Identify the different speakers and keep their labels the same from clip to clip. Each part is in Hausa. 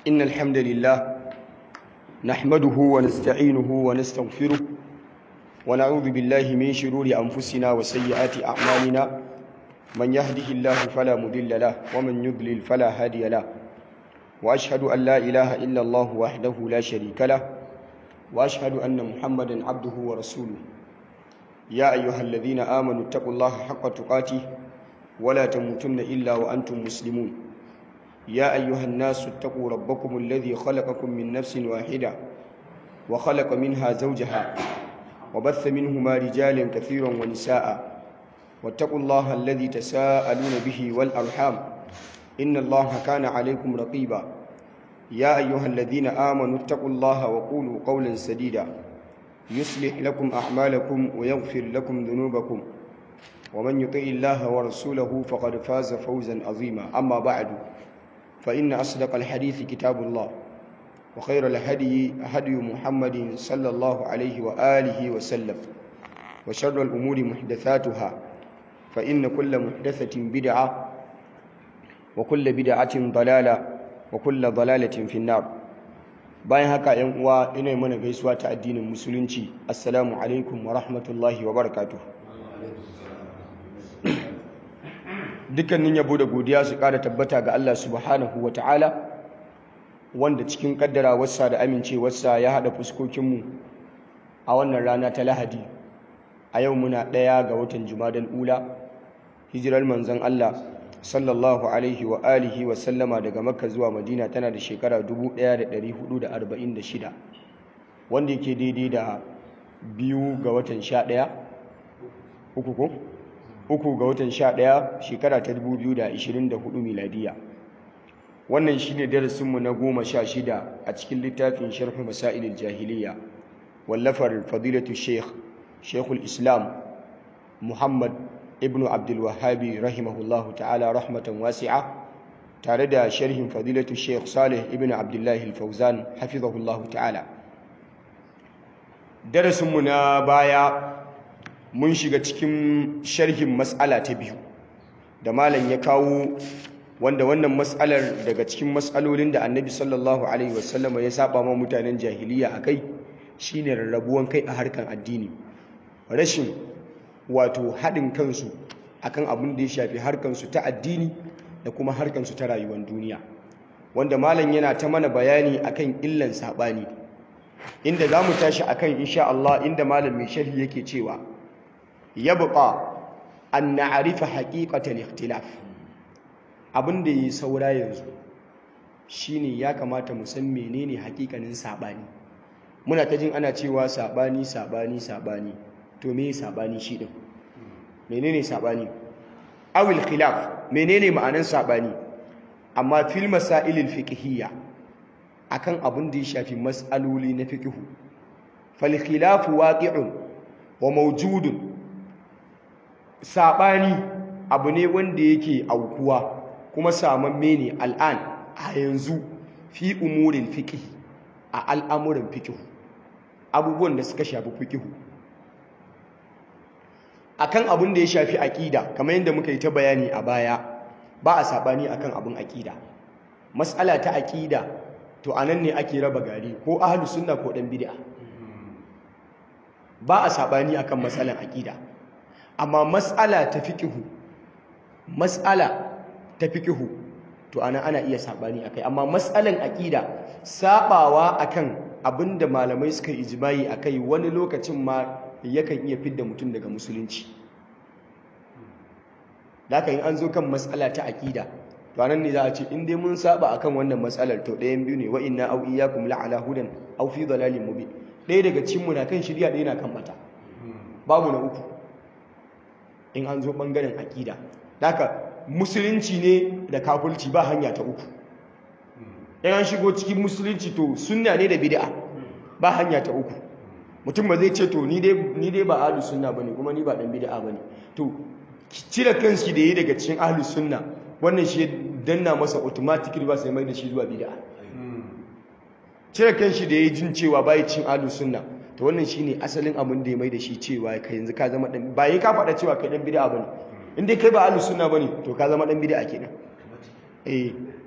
Speaker 1: إن الحمد لله نحمده ونستعينه ونستغفره ونعوذ بالله من شرور أنفسنا وسيئات أعمالنا من يهده الله فلا مضل له ومن يضلل فلا هادي له وأشهد أن لا إله إلا الله وحده لا شريك له وأشهد أن محمدا عبده ورسوله يا أيها الذين آمنوا اتقوا الله حق تقاته ولا تموتن إلا وأنتم مسلمون يا أيها الناس اتقوا ربكم الذي خلقكم من نفس واحدة وخلق منها زوجها وبث منهما رجالا كثيرا ونساء واتقوا الله الذي تساءلون به والأرحام إن الله كان عليكم رقيبا يا أيها الذين آمنوا اتقوا الله وقولوا قولا سديدا يصلح لكم أعمالكم ويغفر لكم ذنوبكم ومن يطع الله ورسوله فقد فاز فوزا عظيما أما بعد فإن أصدق الحديث كتاب الله وخير الهدي هدي محمد صلى الله عليه وآله وسلم وشر الأمور محدثاتها فإن كل محدثة بدعة وكل بدعة ضلالة وكل ضلالة في النار bayan haka yan uwa ina mana gaisuwa ta addinin musulunci assalamu alaikum wa rahmatullahi wa barakatuh dukkanin yabo da godiya su ƙara tabbata ga Allah subhanahu wa ta'ala wanda cikin kaddara wasa da amincewarsa ya haɗa fuskokinmu a wannan rana ta lahadi a yau muna ɗaya ga watan jumadal ula hijirar manzon Allah sallallahu alaihi wa alihi wa sallama daga makka zuwa madina tana da shekara 1446 wanda yake daidai da biyu ga watan 11 uku ko uku ga watan 11 shekara ta 2024 miladiya wannan shine darasinmu na goma sha shida a cikin littafin sharh masailil jahiliya wallafar fadilatu sheikh sheikhul islam muhammad ibn abdulwahabi rahimahullahu ta'ala rahmatan wasi'a tare da sharhin fadilatu sheikh salih ibn abdullahi fauzan hafizahullahu ta'ala darasinmu na baya mun shiga cikin sharhin mas'ala ta biyu da malam ya kawo wanda wannan mas'alar daga cikin mas'alolin da annabi sallallahu alaihi wasallama ya saba ma mutanen jahiliya akai shine rarrabuwan kai a harkan addini rashin wato haɗin kansu akan abin da ya shafi harkansu ta addini da kuma harkansu ta rayuwar duniya wanda malam yana ta mana bayani akan illan saɓani inda za mu tashi akan insha Allah inda malam mai sharhi yake cewa ya buƙa an na'arifa haƙiƙatan ikhtilaf abin da yi saura yanzu shine ya kamata mu san menene haƙiƙanin saɓani muna ta jin ana cewa saɓani saɓani saɓani to me sabani shi din menene sabani awil khilaf menene ma'anan sabani amma fil masailil fiqhiyya akan abin da ya shafi mas'aloli na fiqhu fal khilafu waqi'un wa mawjudun sabani abu ne wanda yake aukuwa kuma samamme ne al'an a yanzu fi umurin fiqh a al'amuran fiqh abubuwan da suka shafi fiqh akan abin da ya shafi aƙida kamar yadda muka yi ta bayani a baya ba a saɓani akan abin aƙida matsala ta aƙida to a nan ne ake raba gari ko ahalu sunna ko ɗan bid'a ba a saɓani akan matsalan aƙida amma matsala ta fiƙihu matsala ta fiƙihu to ana ana iya saɓani akai amma matsalan aƙida saɓawa akan abin da malamai suka ijimai akai wani lokacin ma yakan iya fidda mutum daga musulunci da aka yi an zo kan matsala ta aƙida to anan ne za a ce in dai mun saba akan wannan matsalar to ɗayan biyu ne wa inna aw iyyakum la'ala hudan aw fi dalalin mubin ɗaya daga cikin mu na kan shirya ɗaya na kan bata babu na uku in an zo bangaren aƙida haka musulunci ne da kafirci ba hanya ta uku in an shigo cikin musulunci to sunna ne da bid'a ba hanya ta uku mutum ba zai ce to ni dai ba ahlus sunna bane kuma ni ba dan bid'a bane to cire kanshi da yi daga cikin ahlus sunna wannan shi danna masa automatically ba sai mai da shi zuwa bid'a cire kanshi da yi jin cewa bai cin ahlus sunna to wannan shine asalin abin da ya mai da shi cewa kai yanzu ka zama dan ba yi ka faɗa cewa kai dan bid'a bane in dai kai ba ahlus sunna bane to ka zama dan bid'a kenan eh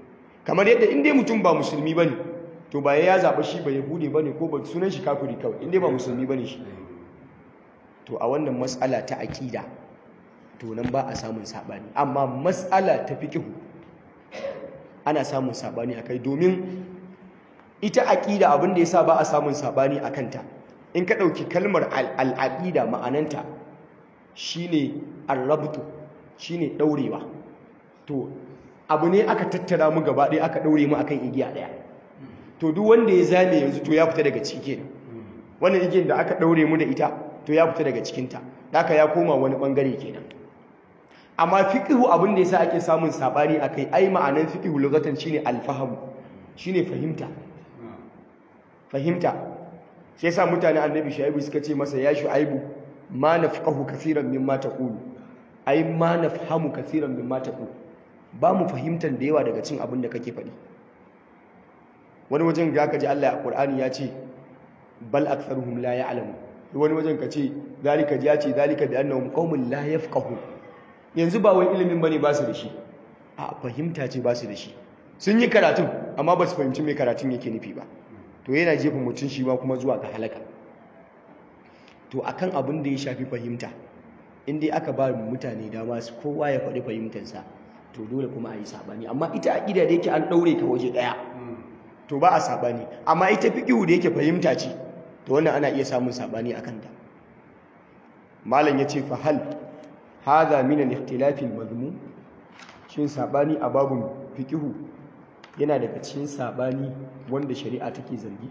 Speaker 1: kamar yadda in dai mutum ba musulmi bane to ba ya zaba shi ba yahudi bane ko ba sunan shi kafiri kawai in dai ba musulmi bane shi to a wannan mas'ala ta aqida to nan ba a samun sabani amma mas'ala ta fiqhu ana samun sabani akai domin ita aqida abin da yasa ba a samun sabani akan ta in ka dauki kalmar al-aqida ma'ananta shine ar-rabtu shine daurewa to abu ne aka tattara mu gaba ɗaya aka daure mu akan igiya ɗaya to duk wanda ya zame yanzu to ya fita daga ciki kenan wannan igiyar da aka daure mu da ita to ya fita daga cikin ta haka ya koma wani bangare kenan amma fiqhu abin da yasa ake samun sabani akai ai ma'anan fiqhu lugatan shine al-fahm shine fahimta fahimta shi yasa mutane annabi shu'aibu suka ce masa ya shu'aibu ma nafqahu kaseeran mimma taqulu ai ma nafhamu kaseeran mimma taqulu ba mu fahimtar da yawa daga cin abin da kake faɗi wani wajen ga ka ji Allah a Qur'ani ya ce bal aktharuhum la ya'lamu wani wajen ka ce zalika ya ce zalika bi annahum qaumun la yafqahu yanzu ba wai ilimin bane ba su da shi a fahimta ce ba su da shi sun yi karatun amma ba su fahimci me karatun yake nufi ba to yana jefa mutum shi ba kuma zuwa ga halaka to akan abin da ya shafi fahimta in dai aka ba mutane dama su kowa ya faɗi fahimtarsa to dole kuma a yi saɓani amma ita aƙida da yake an ɗaure ka waje ɗaya to ba a saɓani amma ita fiƙihu da yake fahimta ce to wannan ana iya samun saɓani a kanta malam ya ce fahal haza min al-ikhtilafi al-mazmum shin saɓani a babun fiƙihu yana daga cikin saɓani wanda shari'a take zargi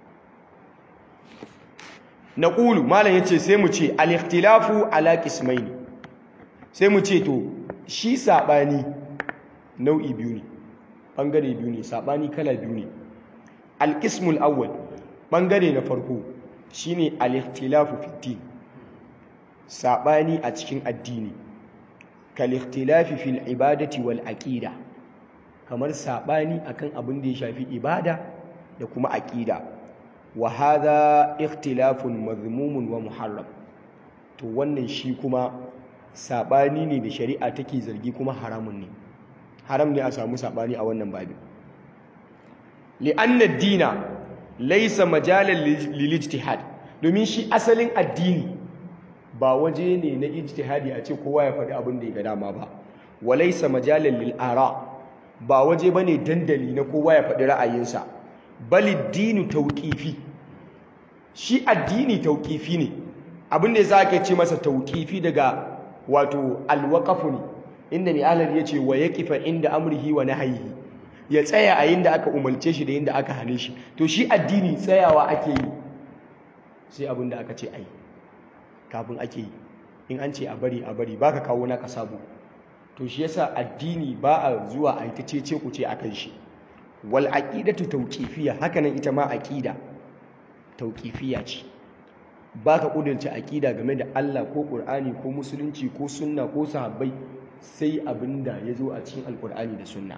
Speaker 1: naqulu malam yace sai mu ce al-ikhtilafu ala qismayn sai mu ce to shi saɓani nau'i biyu ne ɓangare biyu ne saɓani kala biyu ne alƙismul awwal ɓangare na farko shine al-ikhtilafu fiddin saɓani a cikin addini kal-ikhtilafi fil ibadati wal aqida kamar saɓani akan abin da ya shafi ibada da kuma aqida wa hadha ikhtilafun mazmumun wa muharram to wannan shi kuma saɓani ne da shari'a take zargi kuma haramun ne haram ne a samu saɓani a wannan babin li'anna dina laisa majalan lil ijtihad domin shi asalin addini ba waje ne na ijtihadi a ce kowa ya faɗi abin da ya ga dama ba wa laisa majalan lil ara ba waje bane dandali na kowa ya faɗi ra'ayinsa bali dinu tauqifi shi addini tauqifi ne abin da yasa ake ce masa tauqifi daga wato alwaqafu ne inda mai alar yace wa yaqifa inda amrihi wa nahyihi ya tsaya a yinda aka umarce shi da yinda aka hane shi to shi addini tsayawa ake yi sai abin da aka ce ai kafin ake yi in an ce a bari a bari baka kawo naka sabo to shi yasa addini ba a zuwa a yi ta cece ku ce akan shi wal aqidatu tawqifiyya hakanan ita ma aqida tawqifiyya ce baka kudurce aqida game da Allah ko Qur'ani ko musulunci ko sunna ko sahabbai sai abinda yazo a cikin alqur'ani da sunna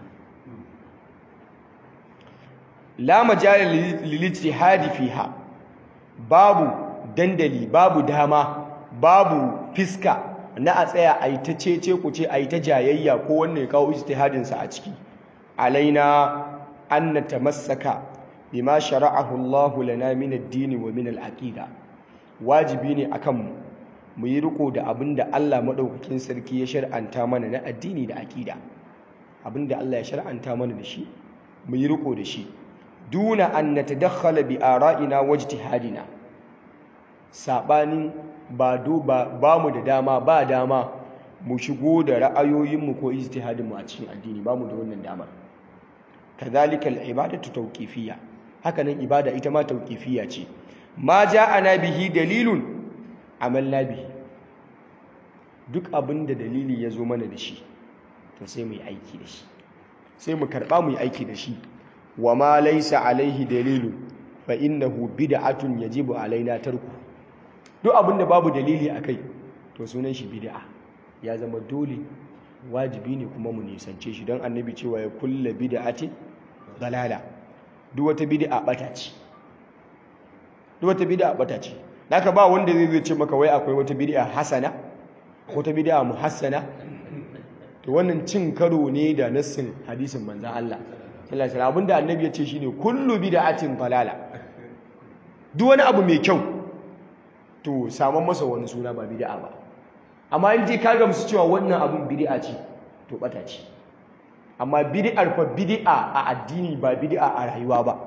Speaker 1: la majala lil ijtihadi fiha babu dandali babu dama babu fiska na a tsaya a yi ta cece ku ce a yi ta jayayya ko wanne ya kawo ijtihadinsa a ciki alaina an na tamassaka bima shara'ahu Allahu lana min ad-din wa min al-aqida wajibi ne akan mu mu yi riko da abinda Allah madaukakin sarki ya shar'anta mana na addini da aqida abinda Allah ya shar'anta mana da shi mu yi riko da shi duna an natadakhala bi ara'ina wa ijtihadina sabanin ba ba mu da dama ba dama mu shigo da ra'ayoyinmu ko ijtihadinmu a cikin addini ba mu da wannan damar kadhalika al-ibadatu tawqifiyya hakanan ibada ita ma tawqifiyya ce ma ja'ana bihi dalilun amalna bihi duk abinda dalili ya zo mana da shi to sai mu yi aiki da shi sai mu karba mu yi aiki da shi wa ma laysa alaihi dalilun fa innahu bid'atun yajibu alaina tarku duk abin da babu dalili a kai to sunan shi bid'a ya zama dole wajibi ne kuma mu nisance shi don annabi cewa ya kulla bid'ati dalala duk wata bid'a bata ce duk wata bid'a bata ce naka ba wanda zai ce maka wai akwai wata bid'a hasana wata bid'a muhassana to wannan cin karo ne da nassin hadisin manzon Allah sallallahu alaihi abinda annabi ya ce shine kullu bid'atin dalala duk wani abu mai kyau to saman masa wani suna ba bid'a ba amma in je ka gamsu cewa wannan abun bid'a ce to bata ce amma bid'ar fa bid'a a addini ba bid'a a rayuwa ba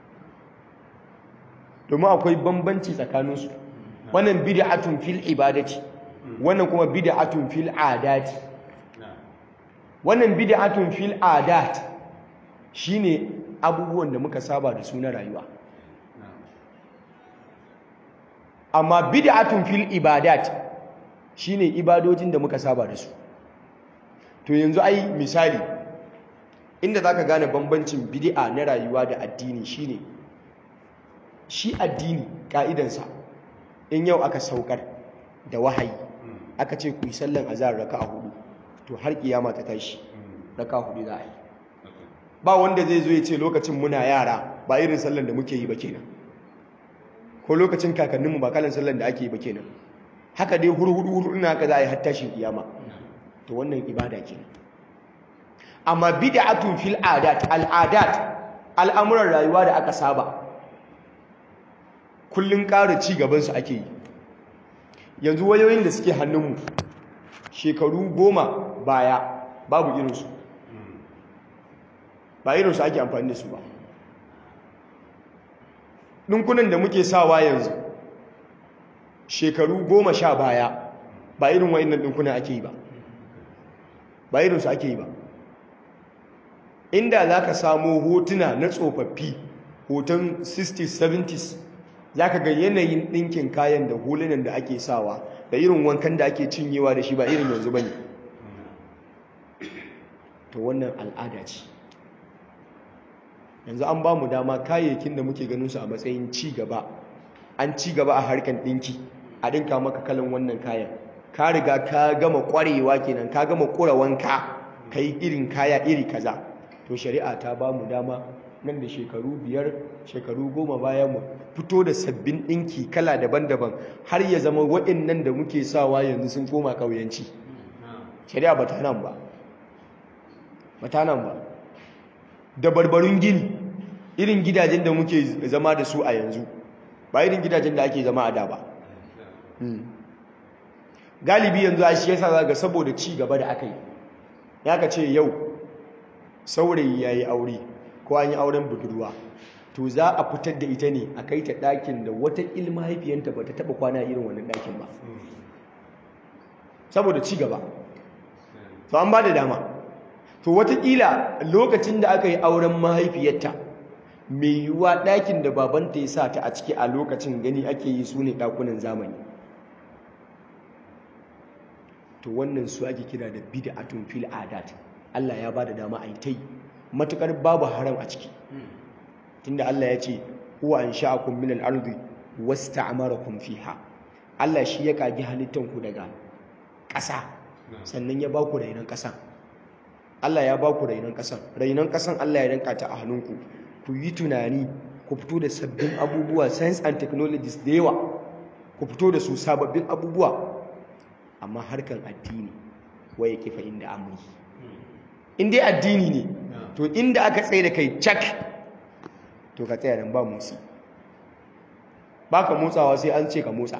Speaker 1: domin akwai bambanci tsakaninsu wannan bid'atun fil ibadati wannan kuma bid'atun fil adati wannan bid'atun fil adat shine abubuwan da muka saba da su na rayuwa amma bid'atun fil ibadat shine ibadojin da muka saba da su to yanzu ai misali inda zaka gane bambancin bid'a na rayuwa da addini shine shi addini ka'idansa in yau aka saukar da wahayi aka ce ku yi sallan azhar raka'a hudu to har kiyama ta tashi raka'a hudu za a yi ba wanda zai zo ya ce lokacin muna yara ba irin sallan da muke yi ba kenan ko lokacin kakanninmu ba kalan sallan da ake yi ba kenan haka dai hurhudu hurhudu na haka za a yi har tashin kiyama to wannan ibada kenan amma bid'atun fil adat al'adat al'amuran rayuwa da aka saba kullun ƙara ci gaban su ake yi yanzu wayoyin da suke hannunmu shekaru goma baya babu irinsu ba irinsu ake amfani da su ba ɗinkunan da muke sawa yanzu shekaru goma sha baya ba irin wa'innan ɗinkunan ake yi ba ba irinsu ake yi ba inda za ka samo hotuna na tsofaffi hoton 60s 70s za ka ga yanayin ɗinkin kayan da hulunan da ake sawa da irin wankan da ake cinyewa da shi ba irin yanzu ba ne to wannan al'ada ce yanzu an ba mu dama kayayyakin da muke ganin su a matsayin ci gaba an ci gaba a harkar ɗinki a ɗinka maka kalan wannan kayan ka riga ka gama ƙwarewa kenan ka gama ƙura wanka ka yi irin kaya iri kaza to shari'a ta ba mu dama nan da shekaru biyar shekaru goma bayan mu fito da sabbin ɗinki kala daban-daban har ya zama waɗannan da muke sawa yanzu sun koma ƙauyenci shari'a ba ta nan ba ba ta nan ba da barbarun gini irin gidajen da muke zama da su a yanzu ba irin gidajen da ake zama a da ba galibi yanzu a shi yasa zaga saboda ci gaba da aka yi ya ka ce yau saurayi ya yi aure ko an yi auren budurwa to za a fitar da ita ne a kai ta ɗakin da wata ilmahaifiyanta ba ta taɓa kwana irin wannan ɗakin ba saboda ci gaba to an ba da dama to watakila lokacin da aka yi auren mahaifiyarta mai yiwuwa ɗakin da babanta ya sa ta a ciki a lokacin gani ake yi su ne ɗakunan zamani to wannan su ake kira da bid'atun fil adat Allah ya bada dama a yi ta yi matukar babu haram a ciki tunda Allah ya ce huwa ansha'akum min al-ardi wasta'marakum fiha Allah shi ya kagi halittan ku daga ƙasa sannan ya ba ku rainon ƙasan Allah ya ba ku rainon ƙasan rainon ƙasan Allah ya danka ta a hannunku ku yi tunani ku fito da sabbin abubuwa science and technologies da yawa ku fito da su sababbin abubuwa amma harkan addini waye kifa inda amri in dai addini ne to inda aka tsaye da kai cak to ka tsaya nan ba motsi ba ka motsawa sai an ce ka motsa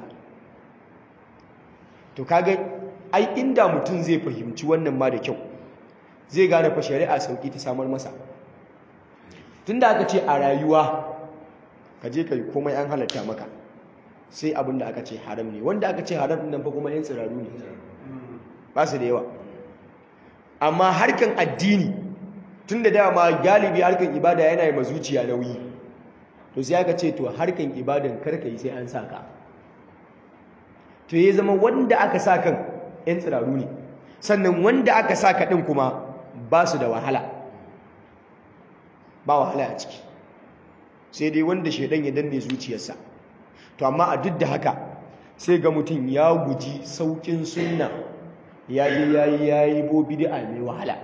Speaker 1: to kaga ai inda mutum zai fahimci wannan ma da kyau zai gane fa shari'a sauki ta samar masa tunda aka ce a rayuwa ka je ka yi komai an halatta maka sai abin da aka ce haram ne wanda aka ce haram nan fa kuma yan tsiraru ne ba su da yawa amma harkan addini tun da dama galibi harkan ibada yana yi mazuciya nauyi to sai aka ce to harkan ibadan karka yi sai an sa ka to ya zama wanda aka sa kan yan tsiraru ne sannan wanda aka sa ka ɗin kuma ba su da wahala ba wahala a ciki sai dai wanda shaidan ya danne zuciyarsa to amma a duk da haka sai ga mutum ya guji saukin sunna ya je ya yi ya yi bo bid'a mai wahala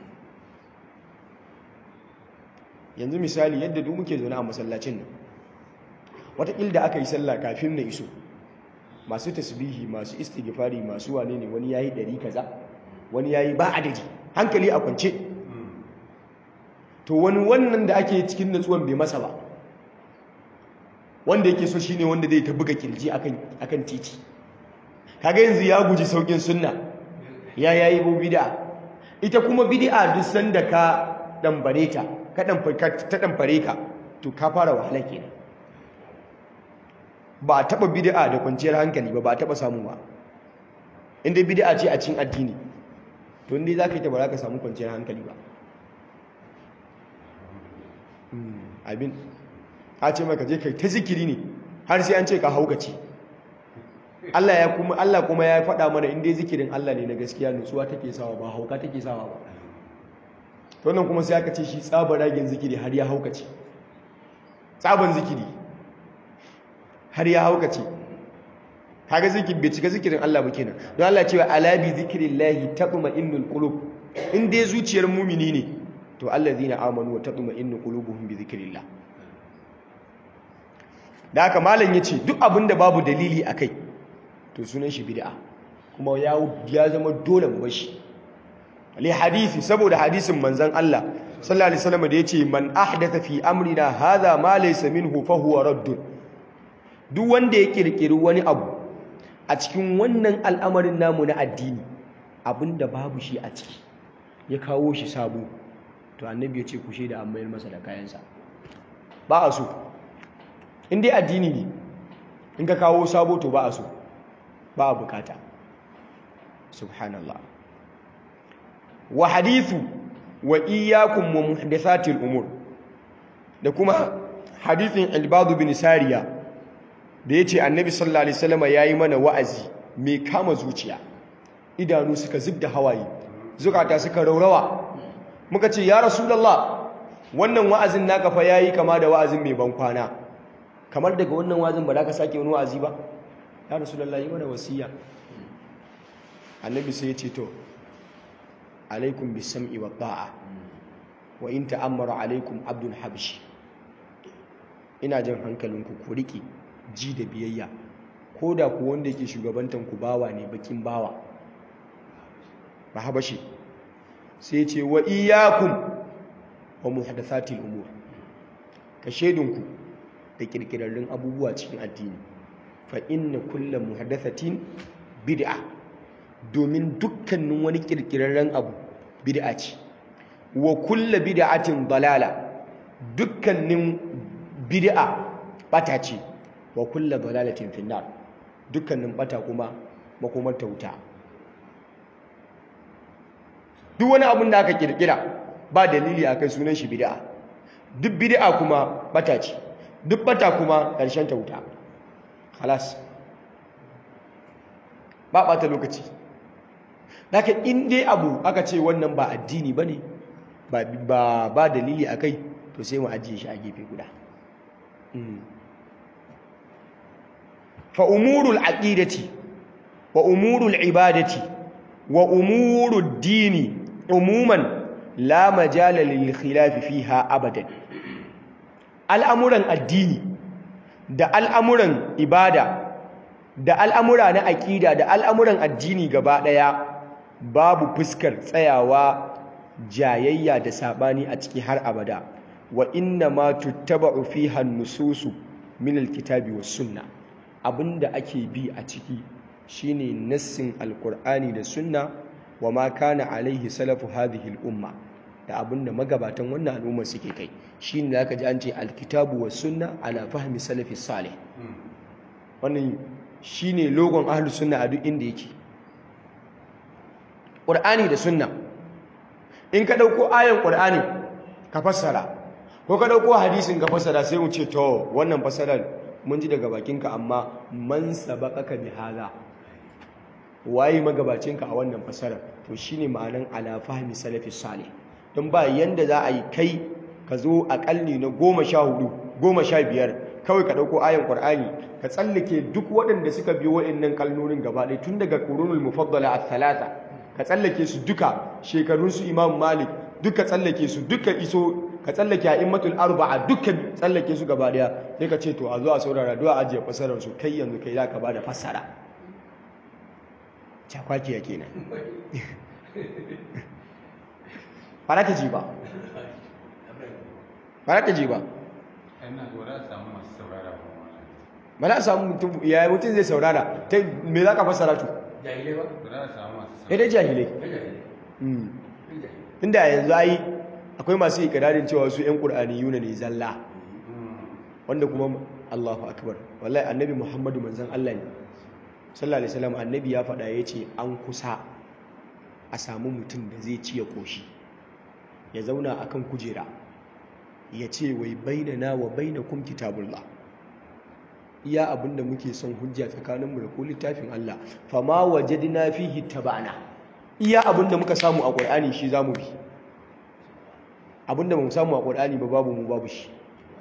Speaker 1: yanzu misali yadda duk muke zaune a masallacin nan wataƙil da aka yi sallah kafin na iso masu tasbihi masu istighfari masu wane ne wani yayi ɗari kaza wani yayi ba adadi hankali a kwance to wani wannan da ake cikin natsuwan bai masa ba wanda yake so shine wanda zai ta buga kirji akan akan titi kaga yanzu ya guji saukin sunna ya yayi bu bid'a ita kuma bid'a duk sanda ka dambare ta ka ta damfare ka to ka fara wahala kenan ba a taba bid'a da kwanciyar hankali ba ba a taba samu ba inda bid'a ce a cikin addini to inda zaka yi ta ba za ka samu kwanciyar hankali ba abin a ce maka je kai ta zikiri ne har sai an ce ka haukace Allah ya kuma Allah kuma ya faɗa mana in dai zikirin Allah ne na gaskiya nutsuwa take sawa ba hauka take sawa ba to nan kuma sai aka ce shi tsabar ragin zikiri har ya haukace tsaban zikiri har ya haukace kaga zikir bai cika zikirin Allah ba kenan don Allah cewa ala bi zikrillahi tatma'innul qulub in dai zuciyar mumini ne to allazina amanu wa tatma'innu qulubuhum bi zikrillah da haka malam yace duk abinda babu dalili akai to sunan shi bid'a kuma ya ya zama dole mu bashi li hadisi saboda hadisin manzon Allah sallallahu alaihi wasallam da yace man ahdatha fi amrina hadha ma laysa minhu fa huwa radd duk wanda ya kirkiri wani abu a cikin wannan al'amarin namu na addini abinda babu shi a ciki ya kawo shi sabo to annabi ya ce ku shaida an mayar masa da kayansa ba a so in dai addini ne in ka kawo sabo to ba a so ba a bukata subhanallah wa hadithu wa iyyakum wa muhdathatil umur da kuma hadithin albadu bin sariya da yace annabi sallallahu alaihi wasallam yayi mana wa'azi mai kama zuciya idanu suka zubda hawaye zukata suka raurawa muka ce ya rasulullah wannan wa'azin naka fa yayi kama da wa'azin mai ban kwana kamar daga wannan wa'azin ba za ka sake wani wa'azi ba ya rasulullah yi mana wasiya annabi sai ya ce to alaikum bisam'i wa ta'a wa in ta'ammara alaikum abdul habshi ina jan hankalinku ku riƙe ji da biyayya ko da ku wanda yake shugabantan ku bawa ne bakin bawa ba habashi sai ce wa iyyakum wa muhdathatil umur ka shedinku da kirkirarrun abubuwa cikin addini fa inna kullu muhdathatin bid'a domin dukkanin wani kirkirarren abu bid'a ce wa kullu bid'atin dalala dukkanin bid'a bata ce wa kullu dalalatin finnar dukkanin bata kuma makomar ta wuta duk wani abin da aka kirkira ba dalili a kai sunan shi bid'a duk bid'a kuma bata ce duk bata kuma ƙarshen ta wuta halas ba ɓata lokaci daga inda abu aka ce wannan ba addini ba ne ba dalili a kai to sai mu ajiye shi a gefe guda fa umurul aqidati wa umurul ibadati wa umurud dini umuman la majala lil khilaf fiha abadan al'amuran addini da al'amuran ibada da al'amura na aƙida da al'amuran addini gaba ɗaya babu fuskar tsayawa jayayya da saɓani a ciki har abada wa inna ma tuttaba'u fiha nususu min alkitabi was sunna abinda ake bi a ciki shine nassin alqur'ani da sunna wa ma kana alaihi salafu hadhihi al-umma da abinda magabatan wannan al'umma suke kai shine zaka ji an ce alkitabu was sunna ala fahmi salafi salih wannan shine logon ahlus sunna a duk inda yake qur'ani da sunna in ka dauko ayan qur'ani ka fassara ko ka dauko hadisin ka fassara sai mu ce to wannan fassarar mun ji daga bakinka amma man sabaqaka bi hadha waye magabacinka a wannan fassarar to shine ma'anan ala fahmi salafi salih don ba yanda za a yi kai ka zo a kalli na goma sha hudu goma sha biyar kawai ka ɗauko ayan ƙwar'ani ka tsallake duk waɗanda suka biyo waɗannan kalnonin gaba ɗaya tun daga ƙurunul mufaddala a talata ka tsallake su duka shekarunsu imam malik duka tsallake su duka iso ka tsallake a immatul arba'a duka tsallake su gaba ɗaya sai ka ce to a zo a saurara duwa ajiye fasarar su kai yanzu kai za ka ba da fassara cakwakiya kenan ba za ka ji ba ba za ta je ba
Speaker 2: ina ga za a samu masu saurara ba
Speaker 1: ba za a samu mutum ya mutum zai saurara ta me za ka fassara tu
Speaker 3: jahilai ba
Speaker 2: ba za a samu masu
Speaker 1: ya dai jahilai
Speaker 3: na jahilai
Speaker 1: Mm.
Speaker 3: na jahilai
Speaker 1: inda yanzu ai akwai masu ikirarin cewa su 'yan ƙur'ani yuna ne zalla wanda kuma Allahu akbar wallahi annabi Muhammadu manzon Allah ne sallallahu alaihi wasallam annabi ya faɗa yace an kusa a samu mutum da zai ci ya koshi ya zauna akan kujera ya ce wai bainana wa bainakum kitabullah iya abinda muke son hujja tsakaninmu da ko littafin Allah fama wajadna fihi tabana iya abinda muka samu a Qur'ani shi zamu bi abinda ba mu samu a Qur'ani ba babu mu babu shi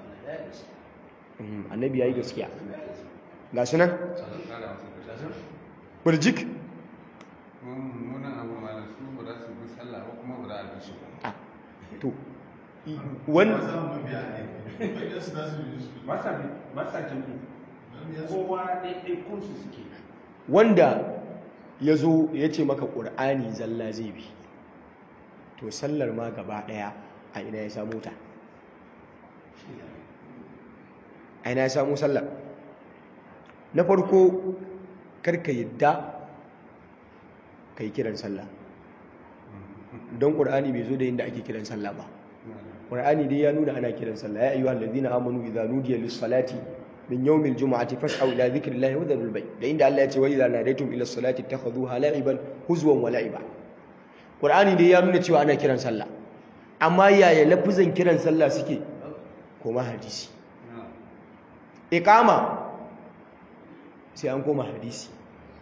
Speaker 1: Mm, annabi yayi gaskiya ga su nan burjik
Speaker 2: munan abu malam su ba za su bi sallah ba kuma ba za a bi su ba
Speaker 1: ah to wani
Speaker 3: masa jami'i kowa ɗaiɗai kunsu suke
Speaker 1: wanda ya zo ya ce maka ƙur'ani zalla zai bi to sallar ma gaba ɗaya a ina ya samu ta a ina ya samu sallar na farko karka yadda ka yi kiran sallah don ƙur'ani bai zo da inda ake kiran sallah ba ƙur'ani dai ya nuna ana kiran sallah ya ayyuhal ladina amanu idza nudiya lis-salati min yawmil jumu'ati fas'au ila dhikrillahi wa dharul bay da inda Allah ya ce wa idza nadaytum ila salati takhadhuha la'iban huzwan wa la'iba Qur'ani dai ya nuna cewa ana kiran sallah amma yaya lafuzan kiran sallah suke koma hadisi iqama sai an koma hadisi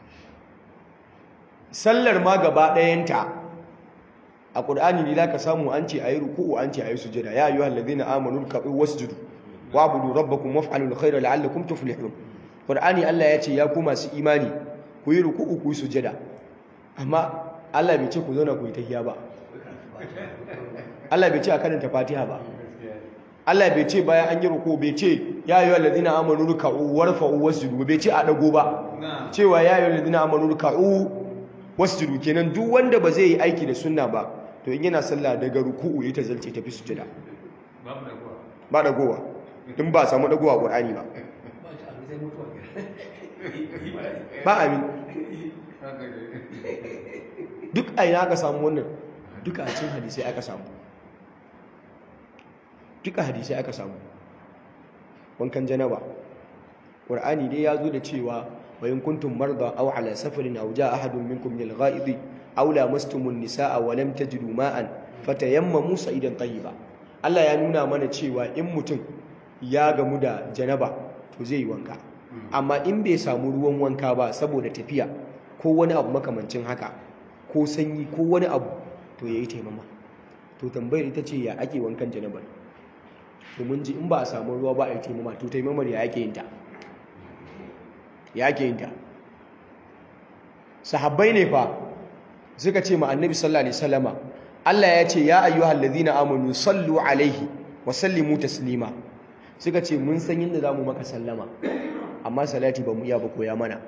Speaker 1: sallar ma gaba ɗayanta a Qur'ani ne zaka samu an ce ayi ruku'u an ce ayi sujada ya ayyuhal ladina amanu ruk'u wasjudu wa'budu rabbakum waf'alul khayra la'allakum tuflihun Qur'ani Allah ya ce ya ku masu imani ku yi ruku'u ku yi sujada amma Allah bai ce ku zauna ku yi tahiyya ba Allah bai ce a karanta Fatiha ba Allah bai ce bayan an yi ruku bai ce ya ayyuhal ladina amanu ruk'u warfa'u wasjudu bai ce a dago ba cewa ya ayyuhal ladina amanu ruk'u wasjudu kenan duk wanda ba zai yi aiki da sunna ba to in yana sallah daga ruku'u ya tazalce tafi sujada
Speaker 2: babu da kuwa
Speaker 1: ba dagowa in ba samu dagowa Qur'ani ba
Speaker 3: ba shi abu zai mutuwa
Speaker 1: ba amin
Speaker 2: haka ne
Speaker 1: duk a ina aka samu wannan duka a cikin hadisai aka samu duka hadisai aka samu wankan janaba Qur'ani dai ya zo da cewa wa in kuntum marda aw ala safarin aw jaa ahadun minkum min al-gha'id aw lamastumun nisaa wa lam tajidu ma'an fatayammamu sa'idan tayyiba Allah ya nuna mana cewa in mutum ya gamu da janaba to zai yi wanka amma in bai samu ruwan wanka ba saboda tafiya ko wani abu makamancin haka ko sanyi ko wani abu to yayi taimama to tambayar ita ce ya ake wankan janabar to mun ji in ba a samu ruwa ba a yi taimama to taimamar ya ake yin ta ya ake yin ta sahabbai ne fa suka ce ma annabi sallallahu alaihi wasallama Allah ya ce ya ayyuhal ladhina amanu sallu alaihi wa sallimu taslima suka ce mun san yadda zamu maka sallama amma salati ba mu iya ba koya mana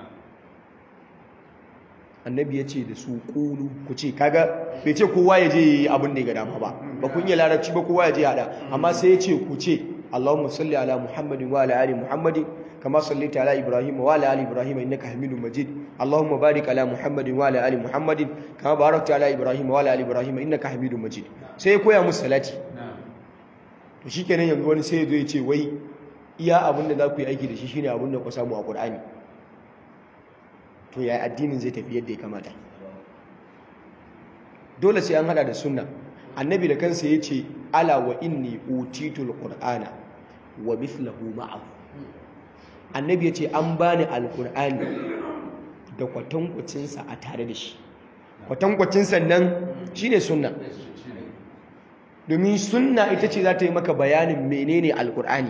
Speaker 1: annabi ya ce da su kulu ku ce kaga bai ce kowa ya je yi abin da ya ga dama ba ba kun yi larabci ba kowa ya je hada amma sai ya ce ku ce Allahumma salli ala Muhammadin wa ala ali Muhammadin kama sallaita ala Ibrahim wa ala ali Ibrahim innaka Hamidum Majid Allahumma barik ala Muhammadin wa ala ali Muhammadin kama barakta ala Ibrahim wa ala ali Ibrahim innaka Hamidum Majid sai ya koya musu salati to shikenan yanzu wani sai ya zo ya ce wai iya abin da za ku yi aiki da shi shine abin da ku samu a Qur'ani to ya addinin zai tafi yadda ya kamata dole sai an hada da sunna annabi da kansa ya ce ala wa inni utitul qur'ana wa mithluhu ma'ahu annabi ya ce an bani alqur'ani da kwatankwacinsa a tare da shi kwatankwacinsa nan shine sunna domin sunna ita ce za ta yi maka bayanin menene alqur'ani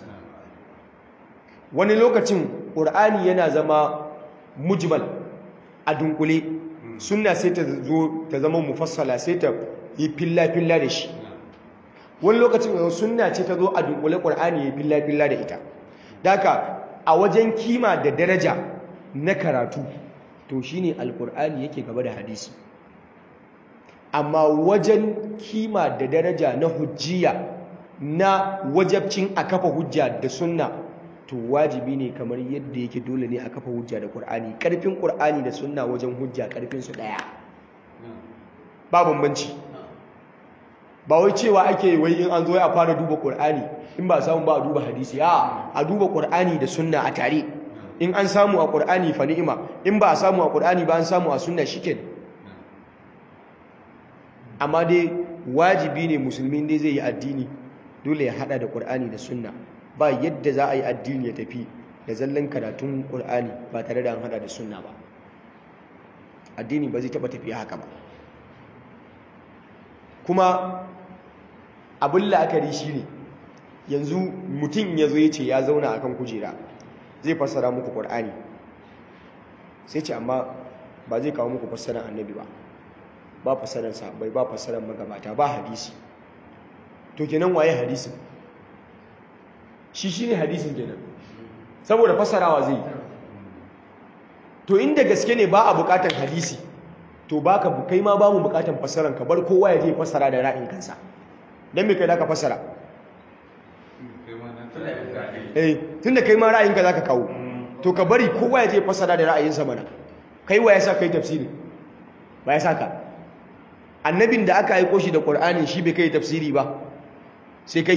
Speaker 1: wani lokacin ƙur'ani yana zama mujmal a dunkule sunna sai ta zo ta zama mufassala sai ta yi filla-filla da shi wani lokacin sunna ce ta zo a dunkule ƙur'ani ya filla-filla da ita daga a wajen kima da daraja na karatu to shine alƙur'ani yake gaba da hadisi amma wajen kima da daraja na hujjiya na wajabcin a kafa hujja da sunna to wajibi ne kamar yadda yake dole ne a kafa hujja da Qur'ani karfin Qur'ani da sunna wajen hujja karfin su daya ba bambanci ba wai cewa ake wai in an zo a fara duba Qur'ani in ba samu ba a duba hadisi a a duba Qur'ani da sunna a tare in an samu a Qur'ani fa ni'ima in ba a samu a Qur'ani ba an samu a sunna shikenan amma dai wajibi ne musulmi dai zai yi addini dole ya hada da Qur'ani da sunna ba yadda za a yi addini ya tafi da zallan karatun Qur'ani ba tare da an hada da sunna ba addini ba zai taba tafiya haka ba kuma abin la'akari shine yanzu mutum ya zo ya ce ya zauna akan kujera zai fassara muku Qur'ani sai ce amma ba zai kawo muku fassarar annabi ba ba fassarar sahabbai ba fassarar magabata ba hadisi to kenan waye hadisin shi shine hadisin kenan saboda fassarawa zai to inda gaske ne ba a bukatar hadisi to baka kai ma ba mu bukatar fassaran ka bar kowa ya je fassara da ra'ayin kansa dan me kai da ka fassara eh tunda kai ma ra'ayinka zaka kawo to ka bari kowa ya je fassara da ra'ayinsa mana kai wa ya sa kai tafsiri ba ya saka annabin da aka aiko shi da qur'ani shi bai kai tafsiri ba sai kai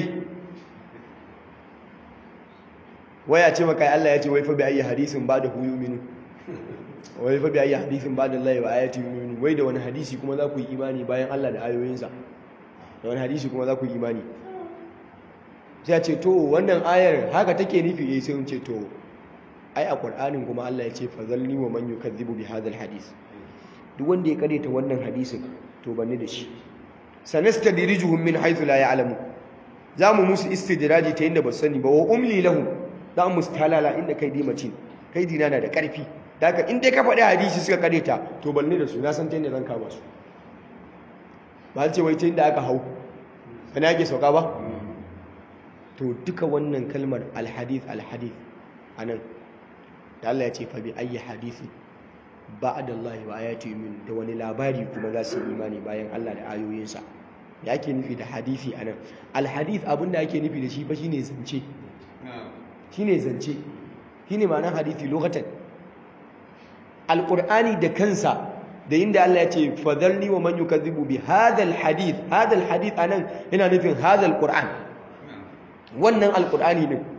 Speaker 1: waya ce maka Allah ya ce wai fa bi ayi hadisin ba da huyu minu wai fa bi ayi hadisin ba da Allah wa ayati minu wai da wani hadisi kuma za ku yi imani bayan Allah da ayoyinsa da wani hadisi kuma za ku yi imani sai ya ce to wannan ayar haka take nufi eh sai mun ce to ai a qur'anin kuma Allah ya ce fazalni wa man yukazzibu bi hadha hadis duk wanda ya kareta wannan hadisin to banni da shi sanastadrijuhum min haythu la ya'lamu zamu musu istidraji ta inda ba sani ba wa umli lahum za mu talala inda kai di macin kai dina na da karfi daga in dai ka faɗi hadisi suka kareta to banni da su na san ta inda zan kama su ba ce wai ta inda aka hau kana yake sauka ba to duka wannan kalmar alhadith alhadith anan da Allah ya ce fa bi ayyi hadisi ba'da Allah wa ayati min da wani labari kuma za su imani bayan Allah da ayoyinsa ya ake nufi da hadisi anan alhadith abinda ake nufi da shi fa shine zance shine zance shine ma'anar hadisi lokacin alqur'ani da kansa da inda Allah ya ce fadhalni wa man yukazzibu bi hadha alhadith hadha alhadith anan yana nufin hadha alqur'an wannan alqur'ani ne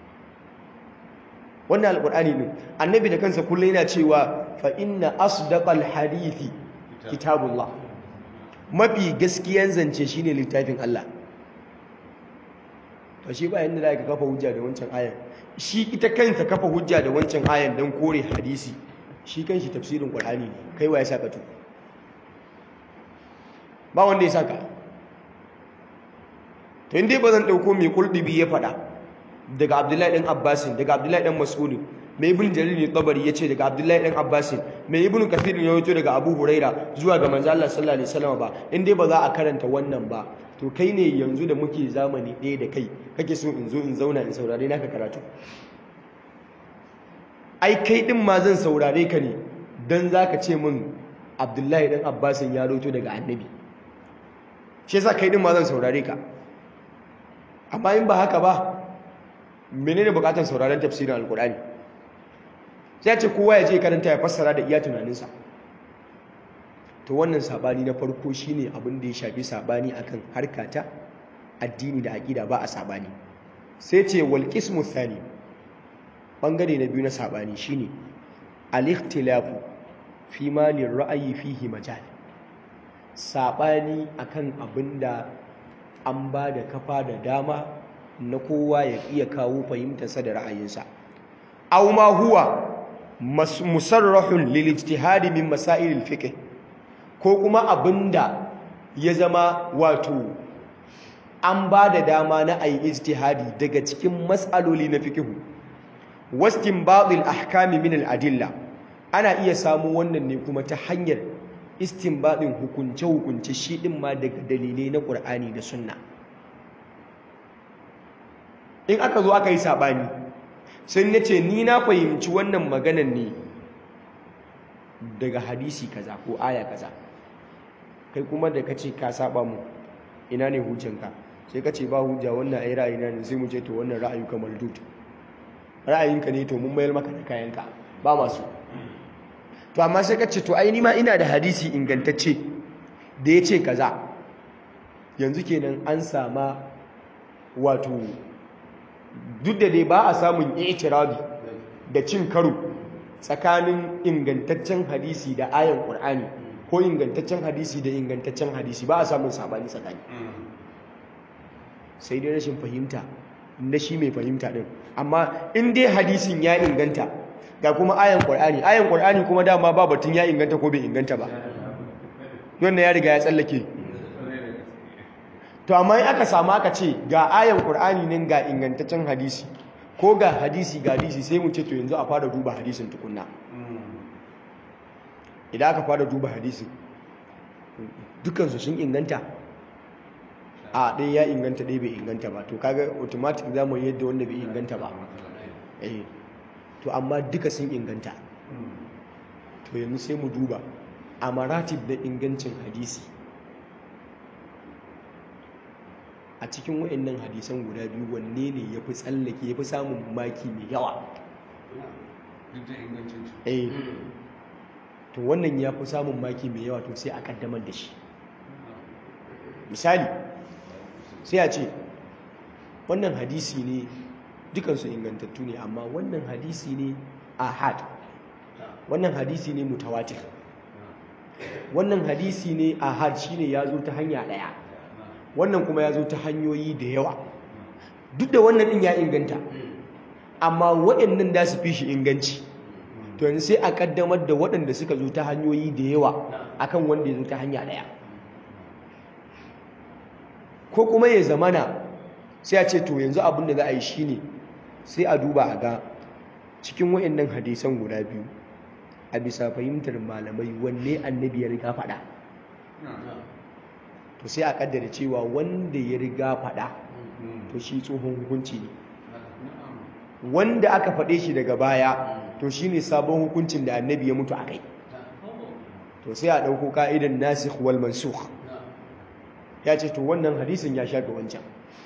Speaker 1: wannan alqur'ani ne annabi da kansa kullum yana cewa fa inna asdaqal hadithi kitabullah mafi gaskiyan zance shine littafin Allah to shi ba yanda da ka kafa hujja da wancan ayan shi ita kanta kafa hujja da wancan ayan dan kore hadisi shi kanshi tafsirin qur'ani ne kai wa ya saka to ba wanda ya saka to indai ba zan dauko mai kuldubi ya fada daga abdullahi dan abbasin daga abdullahi dan mas'ud mai ibn jarir ne tabari yace daga abdullahi dan abbasin mai ibn kathir ne yato daga abu huraira zuwa ga manzo Allah sallallahu alaihi wasallam ba in dai ba za a karanta wannan ba to kai ne yanzu da muke zamani ɗaya da kai kake so in zo in zauna in saurare naka karatu ai kai din ma zan saurare ka ne dan zaka ce min abdullahi dan abbasin ya roto daga annabi shi yasa kai din ma zan saurare ka amma in ba haka ba menene bukatar sauraron tafsirin alkur'ani sai ce kowa ya je karanta ya fassara da iya tunaninsa to wannan sabani na farko shine abin da ya shafi sabani akan harkata addini da aqida ba a sabani sai ce wal qismu thani bangare na biyu na sabani shine al ikhtilafu fi ma lir ra'yi fihi majal sabani akan abinda an ba da kafa da dama na kowa ya iya kawo fahimtarsa da ra'ayinsa aw ma huwa musarrahun lil ijtihad min masail al fiqh ko kuma abinda ya zama wato an ba da dama na ayi ijtihadi daga cikin mas'aloli na fiqh wastinbat al ahkam min al adilla ana iya samu wannan ne kuma ta hanyar istinbadin hukunce hukunce shi din ma daga dalilai na Qur'ani da Sunna in aka zo aka yi saɓani sai na ce ni na fahimci wannan maganan ne daga hadisi kaza ko aya kaza kai kuma da ka ce ka saba mu ina ne hujjanka sai ka ce ba hujja wannan ai ra'ayina ne sai mu ce to wannan ra'ayuka maldud ra'ayinka ne to mun mayar maka da kayanka ba masu to amma sai ka ce to ai ni ma ina da hadisi ingantacce da ya ce kaza yanzu kenan an sama wato duk da dai ba a samun itirabi da cin karo tsakanin ingantaccen hadisi da ayan ƙur'ani ko ingantaccen hadisi da ingantaccen hadisi ba a samun sabani tsakani sai dai rashin fahimta na shi mai fahimta din amma in dai hadisin ya inganta ga kuma ayan ƙur'ani ayan ƙur'ani kuma dama ba batun ya inganta ko bai inganta ba wannan ya riga ya tsallake to amma in aka samu aka ce ga ayan ƙur'ani nan ga ingantaccen hadisi ko ga hadisi ga hadisi sai mu ce to yanzu a fara duba hadisin tukunna idan aka fara duba hadisin dukansu sun inganta a ɗaya ya inganta ɗaya bai inganta ba to kaga automatic za mu yadda wanda bai inganta ba eh to amma duka sun inganta to yanzu sai mu duba a maratib da ingancin hadisi a cikin waɗannan hadisan guda biyu wanne ne ya fi tsallake ya fi samun maki mai yawa
Speaker 2: duk da ingancin su
Speaker 1: eh to wannan ya fi samun maki mai yawa to sai a kaddamar da shi misali sai a ce wannan hadisi ne dukansu ingantattu ne amma wannan hadisi ne ahad wannan hadisi ne mutawatir wannan hadisi ne ahad shine ya zo ta hanya ɗaya wannan kuma ya zo ta hanyoyi da yawa duk da wannan ɗin ya inganta amma waɗannan da su fi shi inganci to yanzu sai a ƙaddamar da waɗanda suka zo ta hanyoyi da yawa akan wanda ya zo ta hanya ɗaya ko kuma ya zamana sai a ce to yanzu abin da za a yi shine sai a duba a ga cikin waɗannan hadisan guda biyu a bisa fahimtar malamai wanne annabi ya riga faɗa to sai a kaddara cewa wanda ya riga faɗa to shi tsohon hukunci ne wanda aka faɗe shi daga baya to shi ne sabon hukuncin da annabi ya mutu a kai to sai a ɗauko ka'idan nasikh wal mansukh ya ce to wannan hadisin ya shafe wancan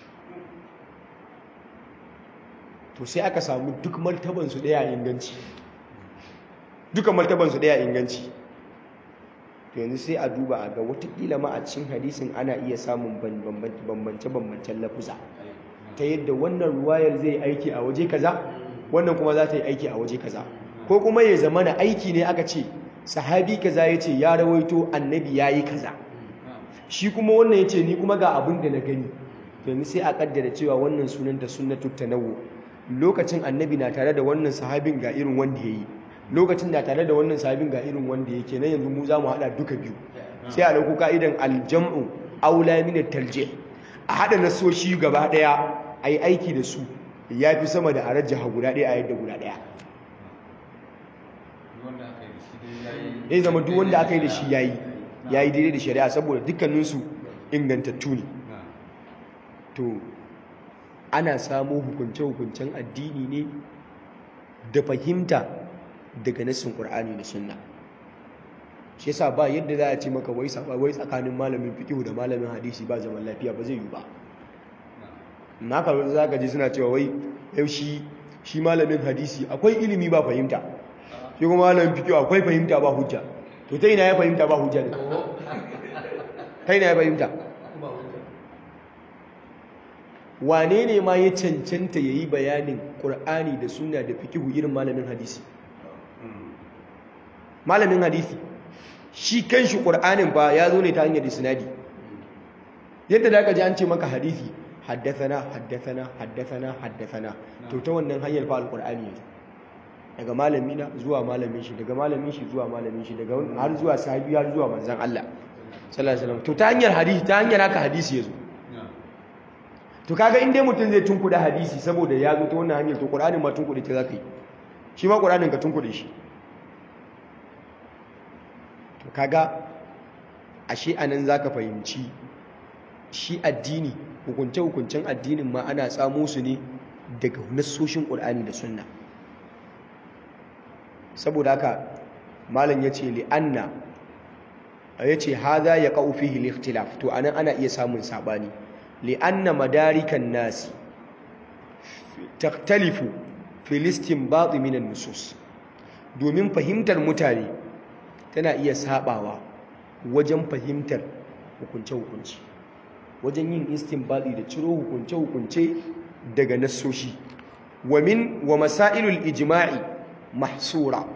Speaker 1: to sai aka samu duk martabansu ɗaya inganci duka martabansu ɗaya inganci to yanzu sai a duba a ga watakila ma a cikin hadisin ana iya samun bambance-bambancen lafuza ta yadda wannan ruwayar zai aiki a waje kaza wannan kuma za ta yi aiki a waje kaza ko kuma ya zama na aiki ne aka ce sahabi kaza ya ce ya rawaito annabi ya yi kaza shi kuma wannan ya ce ni kuma ga abin da na gani yanzu sai a kaddara cewa wannan sunanta sunnatu tanawu lokacin annabi na tare da wannan sahabin ga irin wanda ya yi lokacin da tare da wannan sahabin ga irin wanda yake na yanzu mu za mu haɗa duka biyu sai a ɗauko ka'idan aljam'u aula min talje a haɗa nasoshi gaba ɗaya a yi aiki da su ya fi sama da a rajjaha guda ɗaya a yadda guda ɗaya
Speaker 2: wanda aka yi da shi dai yayi
Speaker 1: ya zama duk wanda aka yi da shi ya yi ya yi daidai da shari'a saboda dukkaninsu ingantattu ne
Speaker 2: na
Speaker 1: to ana samo hukunce-hukuncen addini ne da fahimta daga nassin ƙur'ani da sunna shi yasa ba yadda za a ce maka wai saba wai tsakanin malamin fiqh da malamin hadisi ba zaman lafiya ba zai yi ba na ka za ka ji suna cewa wai yau shi shi malamin hadisi akwai ilimi ba fahimta shi kuma malamin fiqh akwai fahimta ba hujja to ta ina ya fahimta ba hujja ne ta ina ya fahimta wane ne ma ya cancanta ya yi bayanin ƙur'ani da suna da fikihu irin malamin hadisi malamin hadisi shi kan shi ƙur'anin ba ya zo ne ta hanyar isnadi yadda da aka ji an ce maka hadisi haddathana haddathana haddathana haddathana to ta wannan hanyar fa alƙur'ani yanzu daga malamina zuwa malamin shi daga malamin shi zuwa malamin shi daga har zuwa sahabi har zuwa manzon Allah sallallahu alaihi wasallam to ta hanyar hadisi ta hanyar haka hadisi yazo
Speaker 2: na
Speaker 1: to kaga in dai mutum zai tunkuda hadisi saboda ya zo ta wannan hanyar to qur'anin ma tunkude ta zaka yi shi ma qur'anin ka tunkude shi to kaga ashe anan zaka fahimci shi addini hukunce hukuncen addinin ma ana tsamo su ne daga nassoshin qur'ani da sunna saboda haka malam yace li anna yace hadha yaqau fihi al-ikhtilaf to anan ana iya samun sabani li'anna madarikan nasi taktalifu filistin baɗi minan nusus domin fahimtar mutane tana iya sabawa wajen fahimtar hukunce-hukunce wajen yin istinbadi da ciro hukunce-hukunce daga nassoshi wa min wa masailul ijma'i mahsura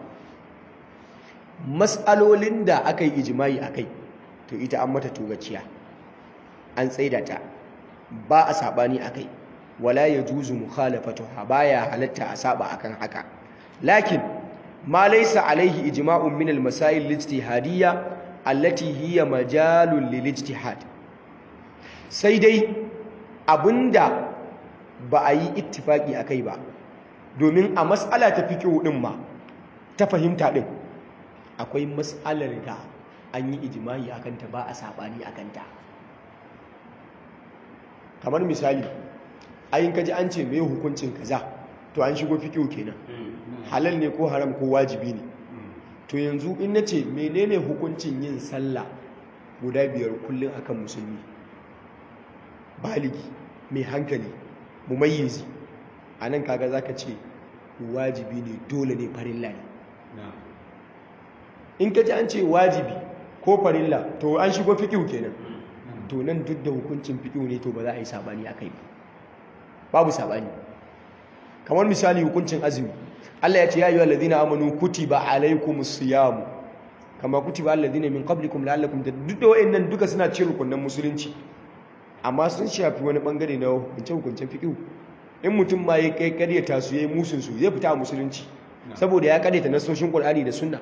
Speaker 1: mas'alolin da aka yi ijma'i akai to ita an mata tugaciya an tsaida ta ba a sabani akai wala yajuzu mukhalafatuha baya halatta a saba akan haka lakin ma laysa alaihi ijma'un min al-masail al-ijtihadiyya allati hiya majalul lil-ijtihad sai dai abinda ba a yi ittifaki akai ba domin a mas'ala ta fiqh din ma ta fahimta din akwai mas'alar da an yi ijma'i akan ta ba a sabani akan ta kamar misali ayin kaji an ce mai hukuncin kaza to an shigo fiqh kenan halal ne ko haram ko wajibi ne to yanzu in nace menene hukuncin yin sallah guda biyar kullum akan musulmi baligi mai hankali mumayyizi anan kaga zaka ce wajibi ne dole ne farilla ne in kaji an ce wajibi ko farilla to an shigo fiqh kenan to nan duk da hukuncin fiqh ne to ba za a yi sabani akai ba babu sabani kamar misali hukuncin azumi Allah ya ce ya ayyuhal ladina amanu kutiba alaykumus siyam kama kutiba alal ladina min qablikum la'allakum duk da wayannan duka suna cikin rukunin musulunci amma sun shafi wani bangare na hukunce hukuncen fiqh in mutum ma ya kai karyata su yayi musun su zai fita a musulunci saboda ya karyata nasoshin Qur'ani da Sunna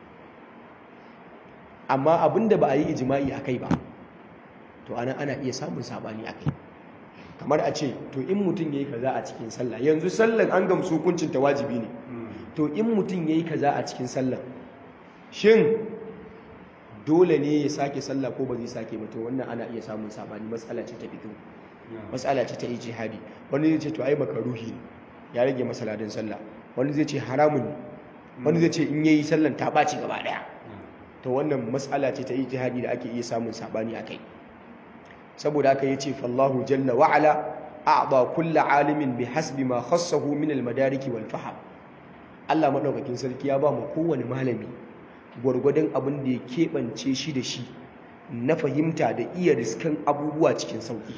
Speaker 1: amma abinda ba a yi ijma'i akai ba to ana ana iya samun sabani akai kamar a ce to in mutum yayi kaza a cikin sallah yanzu sallan an gamsu hukuncin ta wajibi ne to in mutum yayi kaza a cikin sallah shin dole ne ya sake sallah ko ba zai sake ba to wannan ana iya samun sabani matsala ce ta fito matsala ce ta ijtihadi wani zai ce to ai makaruhi ne ya rage masaladin sallah wani zai ce haramun ne wani zai ce in yayi sallan ta baci gaba daya to wannan matsala ce ta ijtihadi da ake iya samun sabani akai saboda haka yace fallahu jalla wa ala a'da kulli alimin bihasbi ma khassahu min al-madariki wal fahm Allah madaukakin sarki ya ba mu kowane malami gwargwadon abin da ya keɓance shi da shi na fahimta da iya riskan abubuwa cikin sauki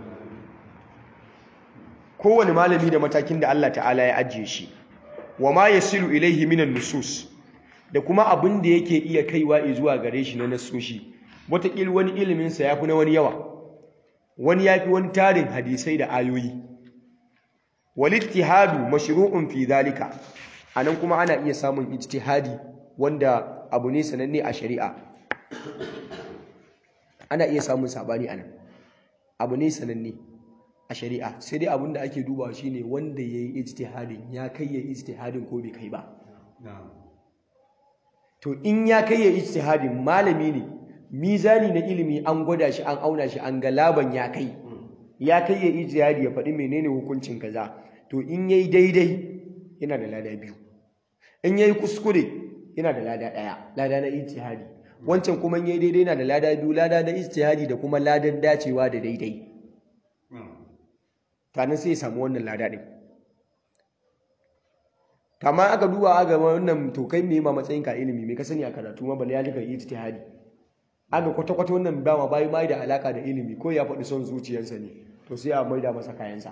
Speaker 1: kowane malami da matakin da Allah ta'ala ya ajiye shi wa ma yasilu ilaihi minan nusus da kuma abin da yake iya kaiwa zuwa gare shi na nasoshi wataƙil wani iliminsa ya fi na wani yawa wani ya fi wani tarin hadisai da ayoyi walittihadu mashru'un fi zalika anan kuma ana iya samun ijtihadi wanda abu ne sananne a shari'a ana iya samun sabani anan abu ne sananne a shari'a sai dai abinda ake dubawa shine wanda yayi ijtihadin ya kai ya ijtihadin ko bai kai ba to in ya kai ya ijtihadin malami ne mizani na ilimi an gwada shi an auna shi an ga laban ya kai ya kai ya ijtihadi ya faɗi menene hukuncin kaza to in yayi daidai yana da lada biyu in yayi kuskure yana da lada ɗaya lada na ijtihadi wancan kuma in yayi daidai yana da lada biyu lada na ijtihadi da kuma ladan dacewa da daidai tanan sai ya samu wannan lada ɗin kama aka duba aka wannan to kai me ma matsayin ka ilimi me ka sani a karatu ma bal ya lika ijtihadi aka kwata kwata wannan dama bai mai da alaka da ilimi ko ya faɗi son zuciyarsa ne to sai a maida masa kayansa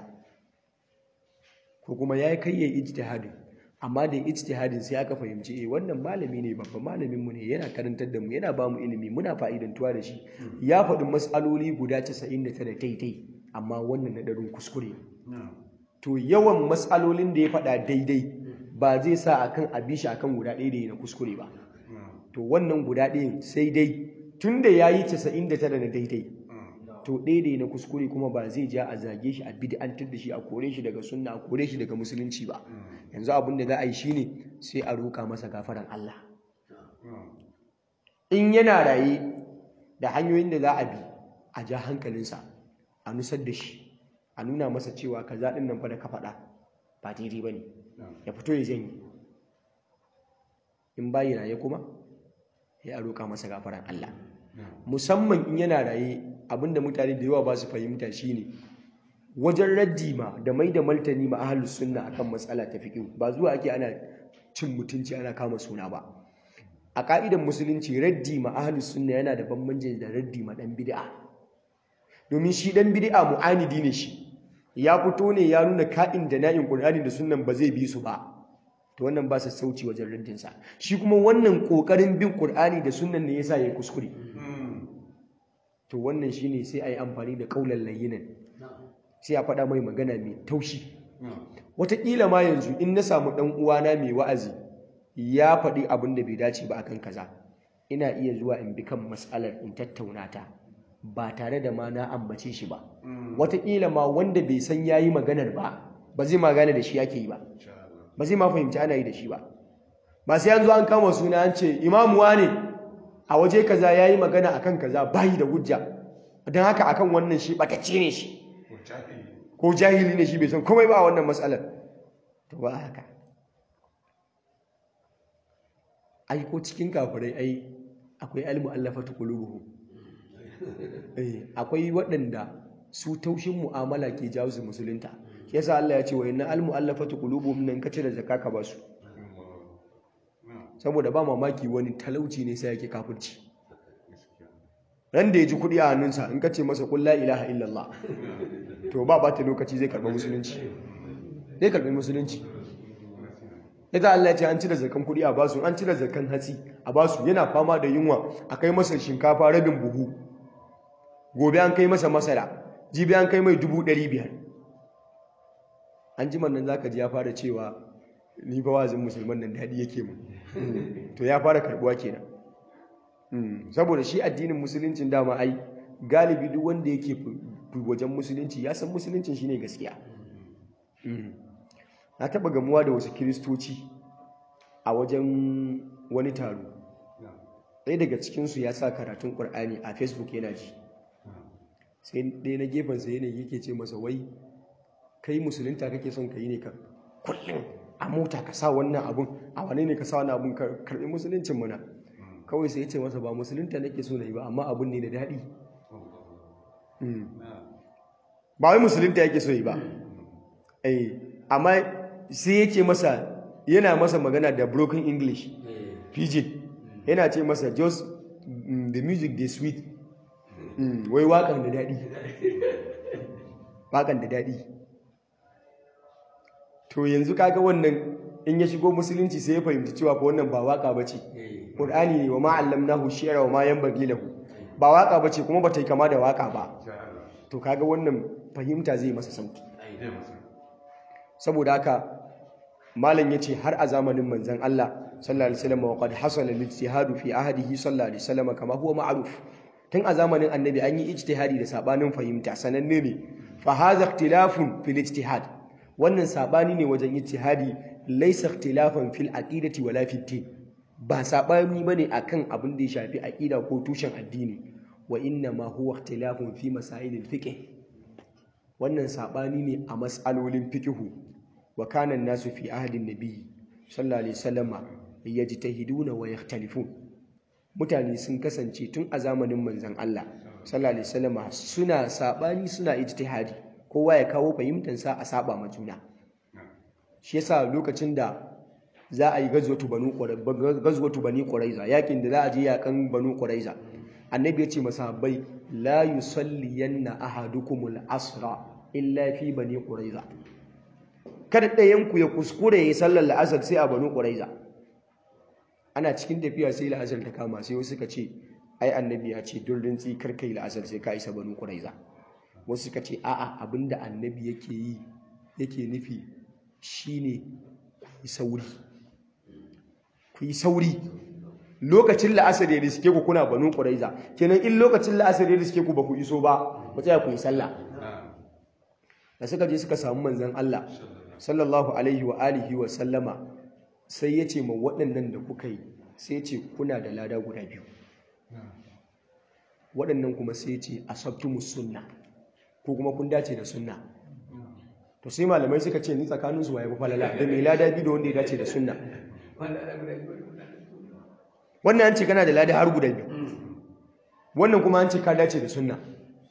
Speaker 1: ko kuma ya kai ya ijtihadin amma da ijtihadin sai aka fahimci eh wannan malami ne babban malamin mu ne yana karantar da mu yana ba mu ilimi muna fa'idantuwa da shi ya faɗi mas'aloli guda 99 daidai amma wannan na darin kuskure to yawan mas'alolin da ya faɗa daidai ba zai sa akan abishi akan guda ɗaya da na kuskure ba to wannan guda ɗayan sai dai tunda yayi 99 na daidai to ɗaya na kuskure kuma ba zai ja a zage shi a bid'antar da shi a kore shi daga sunna a kore shi daga musulunci ba yanzu abin da za a yi shine sai a roƙa masa gafaran Allah in yana raye da hanyoyin da za a bi a ja hankalinsa a nusar da shi a nuna masa cewa kaza ɗin nan fa da ka faɗa ba daidai ba ne ya fito ya janye in bayi raye kuma ya roƙa masa gafaran Allah musamman in yana raye abinda mutane da yawa ba su fahimta shine wajen raddi ma da mai da martani ma ahlus sunna akan matsala ta fiqh ba zuwa ake ana cin mutunci ana kama suna ba a ka'idan musulunci raddi ma ahlus sunna yana da bambanci da raddi ma dan bid'a domin shi dan bid'a mu'anidi ne shi ya fito ne ya nuna ka'in da na'in qur'ani da sunnan ba zai bi su ba to wannan ba sauci wajen raddin sa shi kuma wannan kokarin bin qur'ani da sunnan ne yasa yayi kuskure to wannan shine sai ayi amfani da kaulan layyinan sai a faɗa mai magana mai taushi wataƙila ma yanzu in na samu ɗan uwana mai wa'azi ya faɗi abin da bai dace ba akan kaza ina iya zuwa in bi kan matsalar in tattauna ta ba tare da ma na ambace shi ba wataƙila ma wanda bai san ya yi maganar ba ba zai ma gane da shi yake yi ba ba zai ma fahimci ana yi da shi ba ba sai an zo an kama suna an ce imamuwa ne a waje kaza ya yi magana akan kaza bayi da hujja don haka akan wannan shi ɓatacce ne shi ko jahili ne shi bai san komai ba a wannan matsalar to ba haka ai ko cikin kafirai ai akwai almu allafatu qulubuhum eh akwai waɗanda su taushin mu'amala ke jawo su musulunta shi yasa Allah ya ce wa inna almu allafatu qulubuhum nan kace da zakka ka basu saboda ba mamaki wani talauci ne sai yake kafirci ran da ya ji kuɗi a hannunsa in ka ce masa qul la ilaha illallah to ba ba ta lokaci zai karɓi musulunci zai karɓi musulunci ita Allah ya ce an cire zakan kuɗi a basu an cire zakan hatsi a basu yana fama da yunwa a kai masa shinkafa rabin buhu gobe an kai masa masara jibi an kai mai dubu ɗari biyar an ji nan zaka ji ya fara cewa ni fa wazin musulman nan daɗi yake mu to ya fara karɓuwa kenan saboda shi addinin musuluncin dama ai galibi duk wanda yake wajen musulunci ya san musuluncin shine gaskiya na taba gamuwa da wasu kiristoci a wajen wani taro ɗaya daga cikinsu ya sa karatun ƙur'ani a facebook yana ji sai ɗaya na gefensa yanayi yake ce masa wai kai musulunta kake son ka yi ne ka kullum a mota ka sa wannan abun a wane ne ka sa wannan abun karɓi musuluncin mana kawai sai ya ce masa ba musulunta nake so na yi ba amma abun ne da daɗi ba wai musulunta yake so yi ba eh amma sai yake masa yana masa magana da broken english pidgin yana ce masa just mm, the music dey sweet mm, wai wakan da daɗi wakan da daɗi to yanzu kaga wannan in ya shigo musulunci sai ya fahimci cewa fa wannan ba waka bace qur'ani ne wa ma allamnahu shi'ra wa ma yanbaghi lahu ba waka bace kuma bata yi kama da waka ba to kaga wannan fahimta zai masa sauki saboda haka malam yace har a zamanin manzon Allah sallallahu alaihi wasallam wa qad hasala al-ijtihadu fi ahdihi sallallahu alaihi wasallam kama huwa ma'ruf tun a zamanin annabi an yi ijtihadi da sabanin fahimta sananne ne fa hadha ikhtilafun fil ijtihad wannan sabani ne wajen ijtihadi laysa ikhtilafan fil aqidati wala fid din ba sabani bane akan abin da ya shafi aqida ko tushen addini wa inna ma huwa ikhtilafun fi masailil fiqh wannan sabani ne a mas'alolin fiqhu wa kana an-nasu fi ahdin nabi sallallahu alaihi wasallama yajtahiduna wa yakhtalifun mutane sun kasance tun a zamanin manzon Allah sallallahu alaihi wasallama suna sabani suna ijtihadi kowa ya kawo fahimtar sa a saba ma juna shi yasa lokacin da za a yi gazwatu banu gazwatu bani quraiza yakin da za a je yakan banu quraiza annabi ya ce masahabbai la yusalliyanna ahadukumul asra illa fi bani quraiza kada ɗayan ku ya kuskure ya sallar la'asar sai a banu quraiza ana cikin tafiya sai la'asar ta kama sai wasu suka ce ai annabi ya ce duk rintsi kar kai la'asar sai ka isa banu quraiza wasu suka ce a'a abinda annabi yake yi yake nufi shine ku yi sauri ku yi sauri lokacin la'asar ya riske ku kuna banu quraiza kenan in lokacin la'asar ya riske ku ba ku iso ba ku tsaya ku yi sallah da suka je suka samu manzon Allah sallallahu alaihi wa alihi wa sallama sai ya ce ma waɗannan da kuka yi sai ce kuna da lada guda biyu waɗannan kuma sai ce asabtumus sunna ko kuma kun dace da sunna to sai malamai suka ce ni tsakaninsu waye ba falala da mai lada biyu da wanda ya dace da sunna wannan an ce kana da lada har guda biyu wannan kuma an ce ka dace da sunna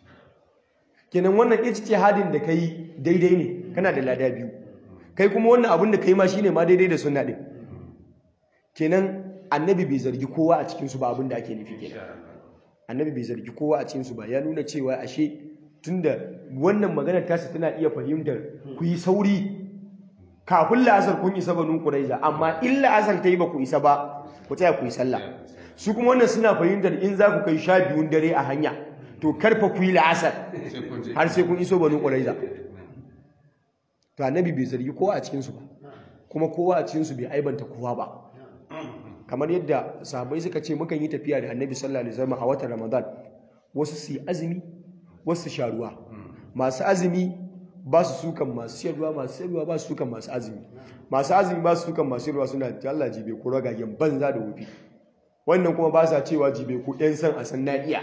Speaker 1: kenan wannan ijtihadin da kai daidai ne kana da lada biyu kai kuma wannan abin da kai ma shine ma daidai da sunna din kenan annabi bai zargi kowa a cikin su ba abin da ake nufi kenan annabi bai zargi kowa a cikin su ba ya nuna cewa ashe tunda wannan maganar tasa tana iya fahimtar ku yi sauri kafin la'asar kun isa banu quraiza amma in la'asar ta yi ba ku isa ba ku tsaya ku yi sallah su kuma wannan suna fahimtar in za ku kai sha biyun dare a hanya to karfa ku yi la'asar har sai kun iso banu quraiza to annabi bai zargi kowa a cikin su ba kuma kowa a cikin su bai aibanta kowa ba kamar yadda sahabbai suka ce mukan yi tafiya da annabi sallallahu alaihi wasallam a watan ramadan wasu su yi azumi wasu su sha ruwa masu azumi ba su sukan masu siyarwa masu siyarwa ba su sukan masu azumi masu azumi ba su sukan masu siyarwa suna ta Allah jibe ko ragagen banza da wufi wannan kuma ba sa cewa jibe ko ɗan san a san na iya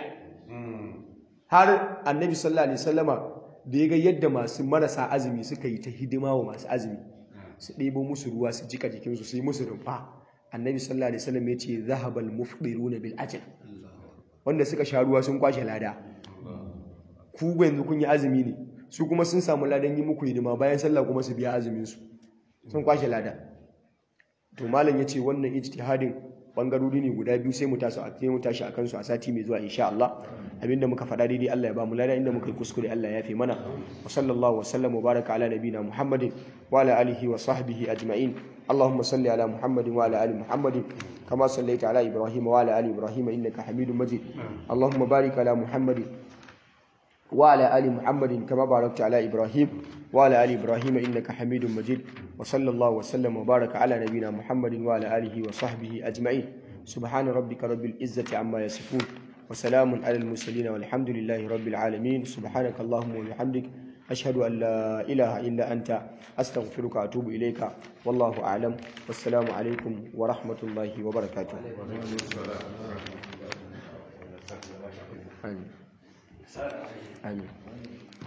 Speaker 1: har annabi sallallahu alaihi wasallama da ya ga yadda masu marasa azumi suka yi ta hidima wa masu azumi su ɗebo musu ruwa su jika jikinsu su yi musu rumfa annabi sallallahu alaihi wasallam ya ce zahabal mufdiruna bil ajr wanda suka sha ruwa sun kwashe lada ku yanzu kun yi azumi ne su kuma sun samu ladan yi muku hidima bayan sallah kuma su biya azumin su sun kwashe lada to malam yace wannan ijtihadin bangarori ne guda biyu sai mu tashi a mu tashi akan su a sati mai zuwa insha Allah abinda muka faɗa daidai Allah ya ba mu lada inda muka yi kuskure Allah ya fi mana wa sallallahu wa sallam wa baraka ala nabina Muhammadin wa ala alihi wa sahbihi ajma'in اللهم صل على محمد وعلى ال محمد كما صليت على ابراهيم وعلى ال ابراهيم انك حميد مجيد اللهم بارك على محمد وعلى ال محمد كما باركت على ابراهيم وعلى ال ابراهيم انك حميد مجيد وصلى الله وسلم وبارك على نبينا محمد وعلى اله وصحبه اجمعين سبحان ربك رب العزه عما يصفون وسلام على المرسلين والحمد لله رب العالمين سبحانك اللهم وبحمدك أشهد أن لا إله إلا أنت أستغفرك وأتوب إليك والله أعلم والسلام عليكم ورحمة الله وبركاته آمين آمين